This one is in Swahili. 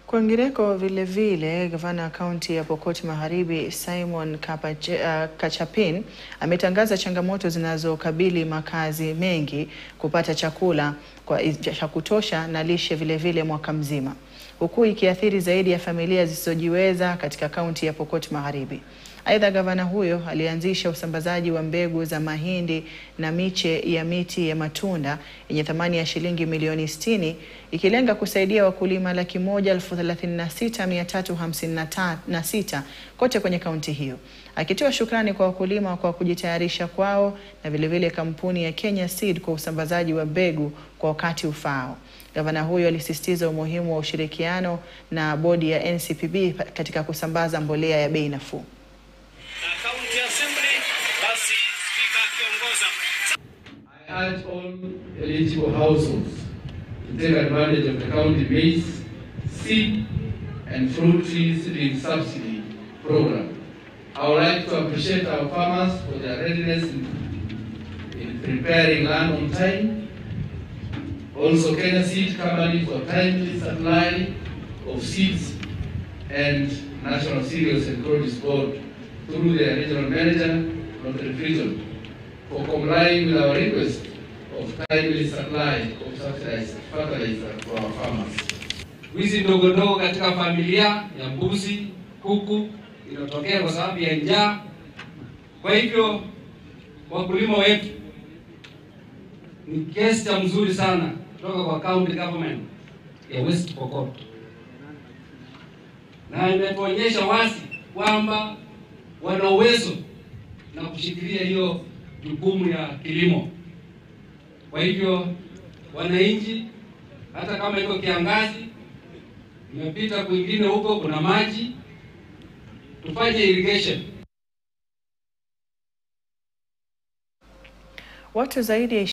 Kwingineko vilevile, gavana wa kaunti ya Pokot Magharibi Simon Kapache, uh, Kachapin ametangaza changamoto zinazokabili makazi mengi kupata chakula kwa cha kutosha na lishe vilevile mwaka mzima, huku ikiathiri zaidi ya familia zisizojiweza katika kaunti ya Pokot Magharibi. Aidha, gavana huyo alianzisha usambazaji wa mbegu za mahindi na miche ya miti ya matunda yenye thamani ya shilingi milioni 60 ikilenga kusaidia wakulima laki moja elfu thelathini na sita mia tatu hamsini na sita kote kwenye kaunti hiyo, akitoa shukrani kwa wakulima kwa kujitayarisha kwao na vilevile kampuni ya Kenya Seed kwa usambazaji wa mbegu kwa wakati ufaao. Gavana huyo alisisitiza umuhimu wa ushirikiano na bodi ya NCPB katika kusambaza mbolea ya bei nafuu. County Assembly, basi spika akiongoza. I urge all eligible households to take advantage of the county maize, seed, and fruit tree seedling subsidy program. I would like to appreciate our farmers for their readiness in, in preparing land on time. Also, Kenya Seed Company for timely supply of seeds and National Cereals and Produce Board through their regional manager of the region for complying with our request of timely supply of subsidized fertilizer to our farmers. Wizi ndogo ndogo katika familia ya mbuzi, kuku inatokea kwa sababu ya njaa. Kwa hivyo wakulima wetu ni gesture mzuri sana kutoka kwa county government ya West Pokot, na imetuonyesha wazi kwamba wana uwezo na kushikilia hiyo jukumu ya kilimo. Kwa hivyo wananchi, hata kama iko kiangazi, imepita kwingine huko kuna maji, tufanye irrigation. Watu zaidi ya